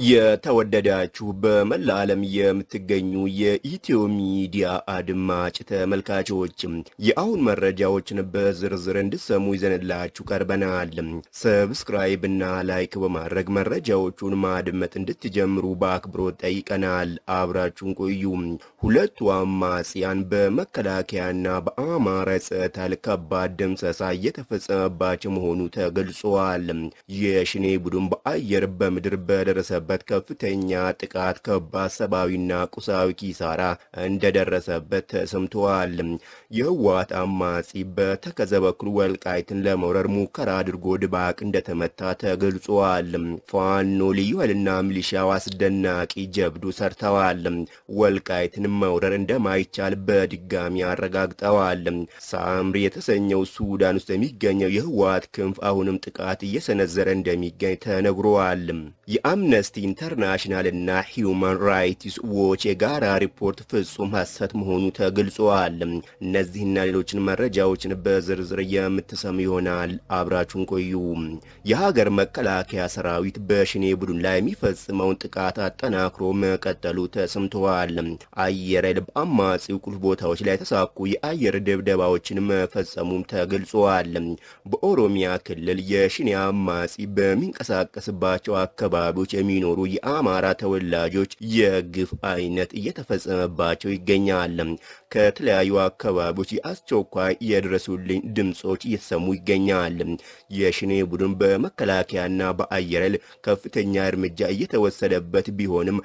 የተወደዳችሁ በመላ ዓለም የምትገኙ የኢትዮ ሚዲያ አድማጭ ተመልካቾች የአሁን መረጃዎችን በዝርዝር እንድሰሙ ይዘንላችሁ ቀርበናል። ሰብስክራይብ እና ላይክ በማድረግ መረጃዎቹን ማድመጥ እንድትጀምሩ በአክብሮት ጠይቀናል። አብራችሁን ቆዩ። ሁለቱ አማጽያን በመከላከያና በአማራ ጸጥታ ኃይል ከባድ ድምሰሳ እየተፈጸመባቸው መሆኑ ተገልጿል። የሽኔ ቡድን በአየር በምድር በደረሰበት ከፍተኛ ጥቃት ከባድ ሰብአዊና ቁሳዊ ኪሳራ እንደደረሰበት ተሰምተዋል። የህወሓት አማጺ በተከዘ በኩል ወልቃይትን ለመውረር ሙከራ አድርጎ ድባቅ እንደተመታ ተገልጿል። ፋኖ ልዩ ኃይልና ሚሊሻው አስደናቂ ጀብዱ ሰርተዋል። ወልቃይትን መውረር እንደማይቻል በድጋሚ አረጋግጠዋል። ሳምሪ የተሰኘው ሱዳን ውስጥ የሚገኘው የህወሓት ክንፍ አሁንም ጥቃት እየሰነዘረ እንደሚገኝ ተነግሯል። የአምነስቲ ኢንተርናሽናል እና ሂውማን ራይትስ ዎች የጋራ ሪፖርት ፍጹም ሐሰት መሆኑ ተገልጿል። እነዚህና ሌሎችን መረጃዎችን በዝርዝር የምትሰሙ ይሆናል። አብራችሁን ቆዩ። የሀገር መከላከያ ሰራዊት በሽኔ ቡድን ላይ የሚፈጽመውን ጥቃት አጠናክሮ መቀጠሉ ተሰምተዋል። አየር ኃይል በአማጺው ቁልፍ ቦታዎች ላይ የተሳኩ የአየር ድብደባዎችን መፈጸሙም ተገልጿል። በኦሮሚያ ክልል የሽኔ አማጺ በሚንቀሳቀስባቸው አካባቢዎች የሚኖሩ የአማራ ተወላጆች የግፍ አይነት እየተፈጸመባቸው ይገኛል። ከተለያዩ አካባቢዎች የአስቸኳይ የድረሱልኝ ድምፆች እየተሰሙ ይገኛል። የሽኔ ቡድን በመከላከያና በአየር ኃይል ከፍተኛ እርምጃ እየተወሰደበት ቢሆንም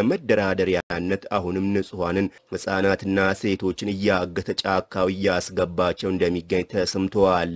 ለመደራደሪያነት አሁንም ንጹሐንን ሕፃናትና ሴቶችን እያገተ ጫካው እያስገባቸው እንደሚገኝ ተሰምተዋል።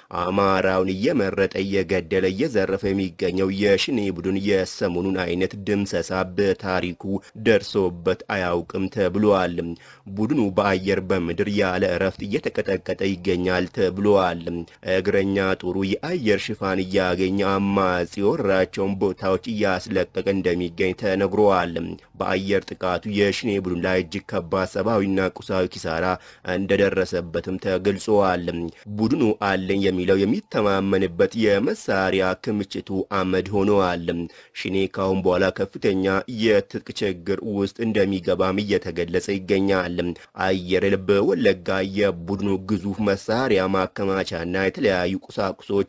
አማራውን እየመረጠ እየገደለ እየዘረፈ የሚገኘው የሽኔ ቡድን የሰሞኑን አይነት ድምሰሳ በታሪኩ ደርሶበት አያውቅም ተብሏል። ቡድኑ በአየር በምድር ያለ እረፍት እየተቀጠቀጠ ይገኛል ተብሏል። እግረኛ ጦሩ የአየር ሽፋን እያገኘ አማጺ የወረራቸውን ቦታዎች እያስለቀቀ እንደሚገኝ ተነግሯል። በአየር ጥቃቱ የሽኔ ቡድን ላይ እጅግ ከባድ ሰብአዊና ቁሳዊ ኪሳራ እንደደረሰበትም ተገልጿል። ቡድኑ አለኝ የሚለው የሚተማመንበት የመሳሪያ ክምችቱ አመድ ሆነዋል። ሽኔ ካሁን በኋላ ከፍተኛ የትጥቅ ችግር ውስጥ እንደሚገባም እየተገለጸ ይገኛል። አየር ኃይል በወለጋ የቡድኑ ግዙፍ መሳሪያ ማከማቻና የተለያዩ ቁሳቁሶች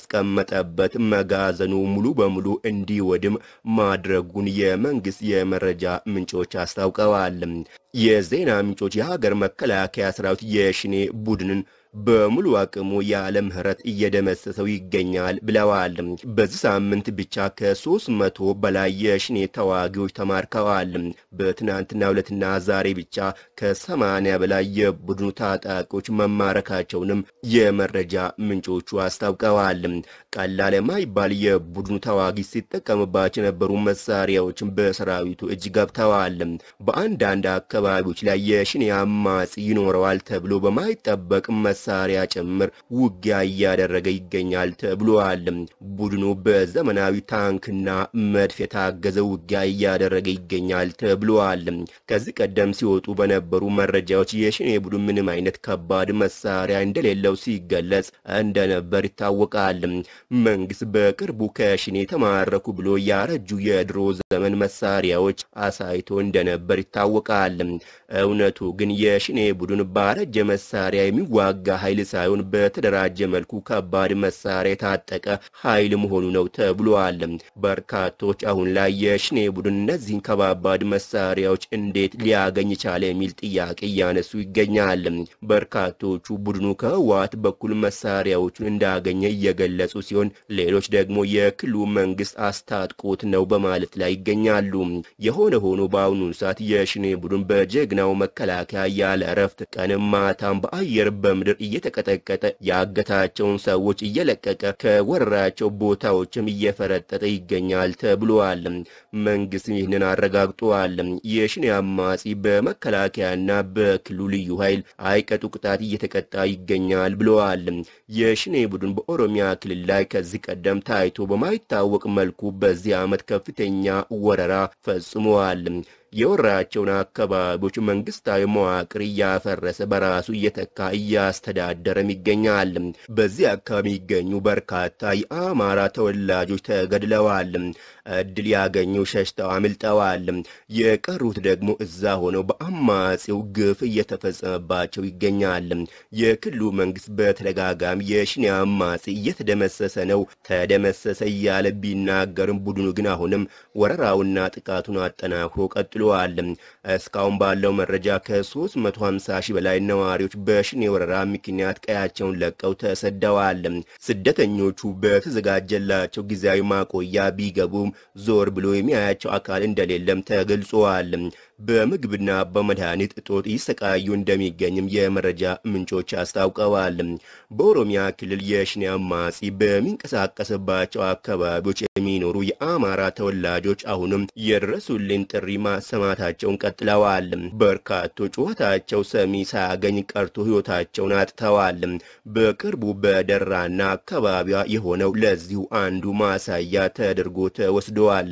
ያስቀመጠበት መጋዘኑ ሙሉ በሙሉ እንዲወድም ማድረጉን የመንግስት የመረጃ ምንጮች አስታውቀዋል። የዜና ምንጮች የሀገር መከላከያ ሰራዊት የሽኔ ቡድንን በሙሉ አቅሙ ያለ ምህረት እየደመሰሰው ይገኛል ብለዋል። በዚህ ሳምንት ብቻ ከሶስት መቶ በላይ የሽኔ ተዋጊዎች ተማርከዋል። በትናንትና ዕለትና ዛሬ ብቻ ከሰማንያ በላይ የቡድኑ ታጣቂዎች መማረካቸውንም የመረጃ ምንጮቹ አስታውቀዋል። ቀላል የማይባል የቡድኑ ተዋጊ ሲጠቀምባቸው የነበሩ መሳሪያዎችን በሰራዊቱ እጅ ገብተዋል። በአንዳንድ አካባቢዎች ላይ የሽኔ አማጺ ይኖረዋል ተብሎ በማይጠበቅ መሳሪያ ጭምር ውጊያ እያደረገ ይገኛል ተብሏል። ቡድኑ በዘመናዊ ታንክና መድፍ የታገዘ ውጊያ እያደረገ ይገኛል ተብሏል። ከዚህ ቀደም ሲወጡ በነበሩ መረጃዎች የሽኔ ቡድን ምንም አይነት ከባድ መሳሪያ እንደሌለው ሲገለጽ እንደነበር ይታወቃል። መንግስት በቅርቡ ከሽኔ የተማረኩ ብሎ ያረጁ የድሮ ዘመን መሳሪያዎች አሳይቶ እንደነበር ይታወቃል። እውነቱ ግን የሽኔ ቡድን ባረጀ መሳሪያ የሚዋጋ ኃይል ሳይሆን በተደራጀ መልኩ ከባድ መሳሪያ የታጠቀ ኃይል መሆኑ ነው ተብሏል። በርካቶች አሁን ላይ የሽኔ ቡድን እነዚህን ከባባድ መሳሪያዎች እንዴት ሊያገኝ ቻለ የሚል ጥያቄ እያነሱ ይገኛል። በርካቶቹ ቡድኑ ከህወሓት በኩል መሳሪያዎቹን እንዳገኘ እየገለጹ ሲሆን፣ ሌሎች ደግሞ የክልሉ መንግስት አስታጥቆት ነው በማለት ላይ ይገኛሉ። የሆነ ሆኖ በአሁኑ ሰዓት የሽኔ ቡድን በጀግናው መከላከያ ያለ እረፍት ቀንም ማታም በአየር በምድር እየተቀጠቀጠ ያገታቸውን ሰዎች እየለቀቀ ከወረራቸው ቦታዎችም እየፈረጠጠ ይገኛል ተብሏል። መንግስት ይህንን አረጋግጧል። የሽኔ አማጺ በመከላከያና በክልሉ ልዩ ኃይል አይቀጡ ቅጣት እየተቀጣ ይገኛል ብለዋል። የሽኔ ቡድን በኦሮሚያ ክልል ላይ ከዚህ ቀደም ታይቶ በማይታወቅ መልኩ በዚህ ዓመት ከፍተኛ ወረራ ፈጽመዋል። የወራቸውን አካባቢዎች መንግስታዊ መዋቅር እያፈረሰ በራሱ እየተካ እያስተዳደረም ይገኛል። በዚህ አካባቢ የሚገኙ በርካታ የአማራ ተወላጆች ተገድለዋል። እድል ያገኙ ሸሽተው አምልጠዋል። የቀሩት ደግሞ እዛ ሆነው በአማጺው ግፍ እየተፈጸመባቸው ይገኛል። የክልሉ መንግስት በተደጋጋሚ የሽኔ አማጺ እየተደመሰሰ ነው ተደመሰሰ እያለ ቢናገርም ቡድኑ ግን አሁንም ወረራውና ጥቃቱን አጠናክሮ ቀጥሏል። እስካሁን ባለው መረጃ ከ350 ሺህ በላይ ነዋሪዎች በሽኔ ወረራ ምክንያት ቀያቸውን ለቀው ተሰደዋል። ስደተኞቹ በተዘጋጀላቸው ጊዜያዊ ማቆያ ቢገቡም ዞር ብሎ የሚያያቸው አካል እንደሌለም ተገልጿል። በምግብና በመድኃኒት እጦት ይሰቃዩ እንደሚገኝም የመረጃ ምንጮች አስታውቀዋል። በኦሮሚያ ክልል የሽኔ አማጺ በሚንቀሳቀስባቸው አካባቢዎች የሚኖሩ የአማራ ተወላጆች አሁንም የድረሱልኝ ጥሪ ማሰማታቸውን ቀጥለዋል። በርካቶች ጩኸታቸው ሰሚ ሳያገኝ ቀርቶ ሕይወታቸውን አጥተዋል። በቅርቡ በደራና አካባቢዋ የሆነው ለዚሁ አንዱ ማሳያ ተደርጎ ተወስደዋል።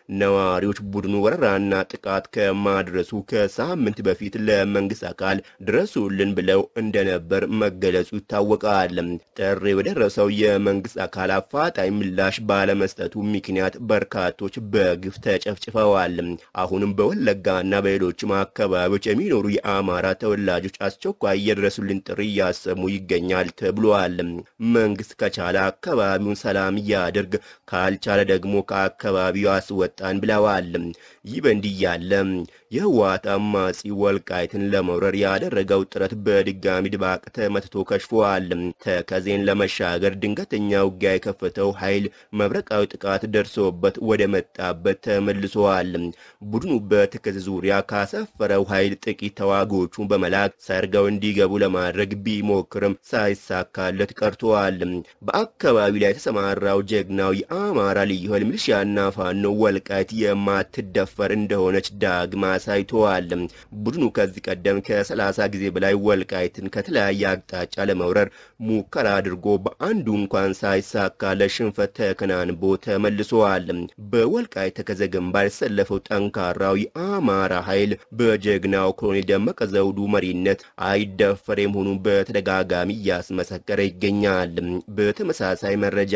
ነዋሪዎች ቡድኑ ወረራና ጥቃት ከማድረሱ ከሳምንት በፊት ለመንግስት አካል ድረሱልን ብለው እንደነበር መገለጹ ይታወቃል። ጥሪ የደረሰው የመንግስት አካል አፋጣኝ ምላሽ ባለመስጠቱ ምክንያት በርካቶች በግፍ ተጨፍጭፈዋል። አሁንም በወለጋና በሌሎችም አካባቢዎች የሚኖሩ የአማራ ተወላጆች አስቸኳይ የድረሱልን ጥሪ እያሰሙ ይገኛል ተብሏል። መንግስት ከቻለ አካባቢውን ሰላም እያደርግ ካልቻለ ደግሞ ከአካባቢው አስወጣን ብለዋል። ይህ በእንዲህ ያለ የህወሓት አማጺ ወልቃይትን ለመውረር ያደረገው ጥረት በድጋሚ ድባቅ ተመትቶ ከሽፏል። ተከዜን ለመሻገር ድንገተኛ ውጊያ የከፈተው ኃይል መብረቃዊ ጥቃት ደርሶበት ወደ መጣበት ተመልሷል። ቡድኑ በተከዜ ዙሪያ ካሰፈረው ኃይል ጥቂት ተዋጊዎቹን በመላክ ሰርገው እንዲገቡ ለማድረግ ቢሞክርም ሳይሳካለት ቀርተዋል። በአካባቢው ላይ የተሰማራው ጀግናው የአማራ ልዩ ኃይል ሚሊሺያና ፋኖ ወልቃይት የማትደፈር እንደሆነች ዳግማ አሳይተዋል። ቡድኑ ከዚህ ቀደም ከ30 ጊዜ በላይ ወልቃይትን ከተለያየ አቅጣጫ ለመውረር ሙከራ አድርጎ በአንዱ እንኳን ሳይሳካ ለሽንፈት ተከናንቦ ተመልሰዋል። በወልቃይት ተከዘ ግንባር የተሰለፈው ጠንካራው የአማራ ኃይል በጀግናው ኮሎኔል ደመቀ ዘውዱ መሪነት አይደፈር መሆኑን በተደጋጋሚ እያስመሰከረ ይገኛል። በተመሳሳይ መረጃ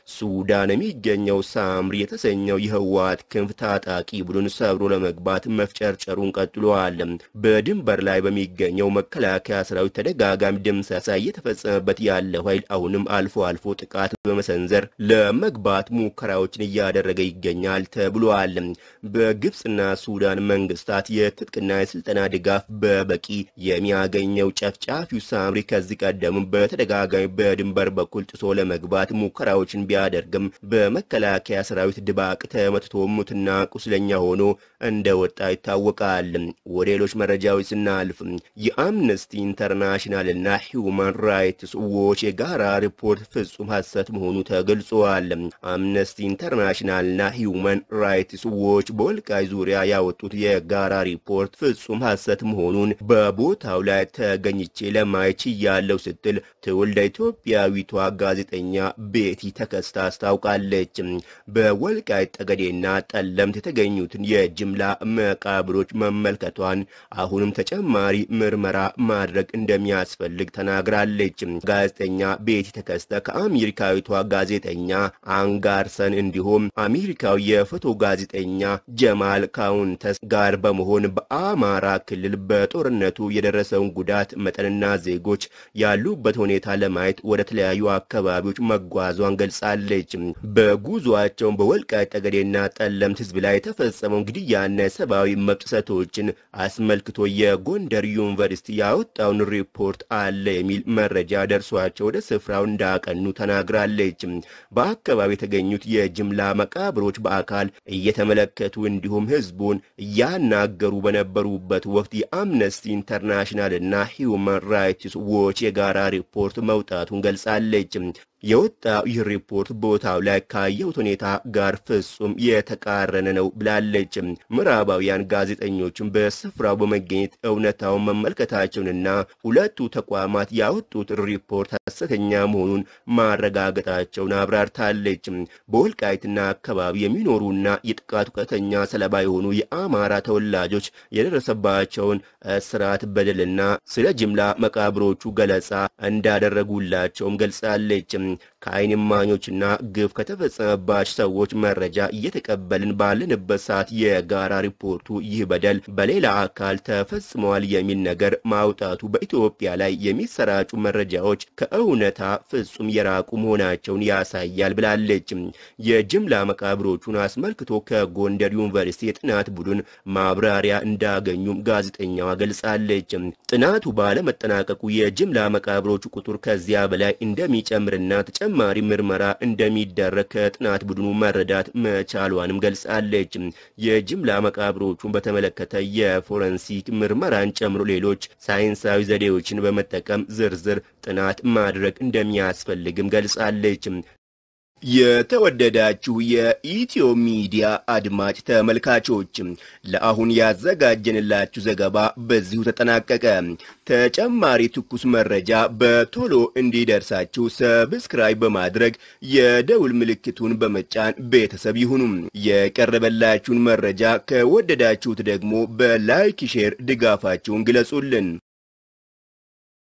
ሱዳን የሚገኘው ሳምሪ የተሰኘው የህወሓት ክንፍ ታጣቂ ቡድን ሰብሮ ለመግባት መፍጨርጨሩን ቀጥሏል። በድንበር ላይ በሚገኘው መከላከያ ሰራዊት ተደጋጋሚ ድምሰሳ እየተፈጸመበት ያለው ኃይል አሁንም አልፎ አልፎ ጥቃት በመሰንዘር ለመግባት ሙከራዎችን እያደረገ ይገኛል ተብሏል። በግብፅና ሱዳን መንግስታት የትጥቅና የስልጠና ድጋፍ በበቂ የሚያገኘው ጨፍጫፊው ሳምሪ ከዚህ ቀደምም በተደጋጋሚ በድንበር በኩል ጥሶ ለመግባት ሙከራዎችን ቢያደርግም በመከላከያ ሰራዊት ድባቅ ተመትቶ ሙትና ቁስለኛ ሆኖ እንደወጣ ይታወቃል። ወደ ሌሎች መረጃዎች ስናልፍ የአምነስቲ ኢንተርናሽናልና ሂውማን ራይትስ ዎች የጋራ ሪፖርት ፍጹም ሐሰት መሆኑ ተገልጿል። አምነስቲ ኢንተርናሽናልና ሂውማን ራይትስ ዎች በወልቃይ ዙሪያ ያወጡት የጋራ ሪፖርት ፍጹም ሐሰት መሆኑን በቦታው ላይ ተገኝቼ ለማየት ችያለሁ ስትል ትውልደ ኢትዮጵያዊቷ ጋዜጠኛ ቤቲ ተከስታ አስታውቃለች። በወልቃይት ጠገዴና ጠለምት የተገኙትን የጅምላ መቃብሮች መመልከቷን አሁንም ተጨማሪ ምርመራ ማድረግ እንደሚያስፈልግ ተናግራለች። ጋዜጠኛ ቤቲ ተከስተ ከአሜሪካዊቷ ጋዜጠኛ አንጋርሰን እንዲሁም አሜሪካዊ የፎቶ ጋዜጠኛ ጀማል ካውንተስ ጋር በመሆን በአማራ ክልል በጦርነቱ የደረሰውን ጉዳት መጠንና ዜጎች ያሉበት ሁኔታ ለማየት ወደ ተለያዩ አካባቢዎች መጓዟን ገልጻለች። በጉዟቸውን በወልቃይት ጠገዴና ጠለምት ህዝብ ላይ የተፈጸመውን ግድያና የሰብአዊ መብት ጥሰቶችን አስመልክቶ የጎንደር ዩኒቨርሲቲ ያወጣውን ሪፖርት አለ የሚል መረጃ ደርሷቸው ወደ ስፍራው እንዳቀኑ ተናግራለች። በአካባቢ የተገኙት የጅምላ መቃብሮች በአካል እየተመለከቱ እንዲሁም ህዝቡን እያናገሩ በነበሩበት ወቅት የአምነስቲ ኢንተርናሽናል እና ሂውማን ራይትስ ዎች የጋራ ሪፖርት መውጣቱን ገልጻለች። የወጣው ይህ ሪፖርት ቦታው ላይ ካየሁት ሁኔታ ጋር ፍጹም የተቃረነ ነው ብላለች። ምዕራባውያን ጋዜጠኞችን በስፍራው በመገኘት እውነታውን መመልከታቸውንና ሁለቱ ተቋማት ያወጡት ሪፖርት ሐሰተኛ መሆኑን ማረጋገጣቸውን አብራርታለች። በወልቃይትና አካባቢ የሚኖሩና የጥቃቱ ቀጥተኛ ሰለባ የሆኑ የአማራ ተወላጆች የደረሰባቸውን እስራት፣ በደልና ስለ ጅምላ መቃብሮቹ ገለጻ እንዳደረጉላቸውም ገልጻለች። ከዓይን እማኞችና ግፍ ከተፈጸመባቸው ሰዎች መረጃ እየተቀበልን ባለንበት ሰዓት የጋራ ሪፖርቱ ይህ በደል በሌላ አካል ተፈጽመዋል የሚል ነገር ማውጣቱ በኢትዮጵያ ላይ የሚሰራጩ መረጃዎች ከእውነታ ፍጹም የራቁ መሆናቸውን ያሳያል ብላለች። የጅምላ መቃብሮቹን አስመልክቶ ከጎንደር ዩኒቨርሲቲ የጥናት ቡድን ማብራሪያ እንዳገኙም ጋዜጠኛዋ ገልጻለች። ጥናቱ ባለመጠናቀቁ የጅምላ መቃብሮቹ ቁጥር ከዚያ በላይ እንደሚጨምርና ተጨማሪ ምርመራ እንደሚደረግ ከጥናት ቡድኑ መረዳት መቻሏንም ገልጻለች። የጅምላ መቃብሮቹን በተመለከተ የፎረንሲክ ምርመራን ጨምሮ ሌሎች ሳይንሳዊ ዘዴዎችን በመጠቀም ዝርዝር ጥናት ማድረግ እንደሚያስፈልግም ገልጻለች። የተወደዳችሁ የኢትዮ ሚዲያ አድማጭ ተመልካቾች ለአሁን ያዘጋጀንላችሁ ዘገባ በዚሁ ተጠናቀቀ። ተጨማሪ ትኩስ መረጃ በቶሎ እንዲደርሳችሁ ሰብስክራይብ በማድረግ የደውል ምልክቱን በመጫን ቤተሰብ ይሁኑ። የቀረበላችሁን መረጃ ከወደዳችሁት ደግሞ በላይክ ሼር ድጋፋችሁን ግለጹልን።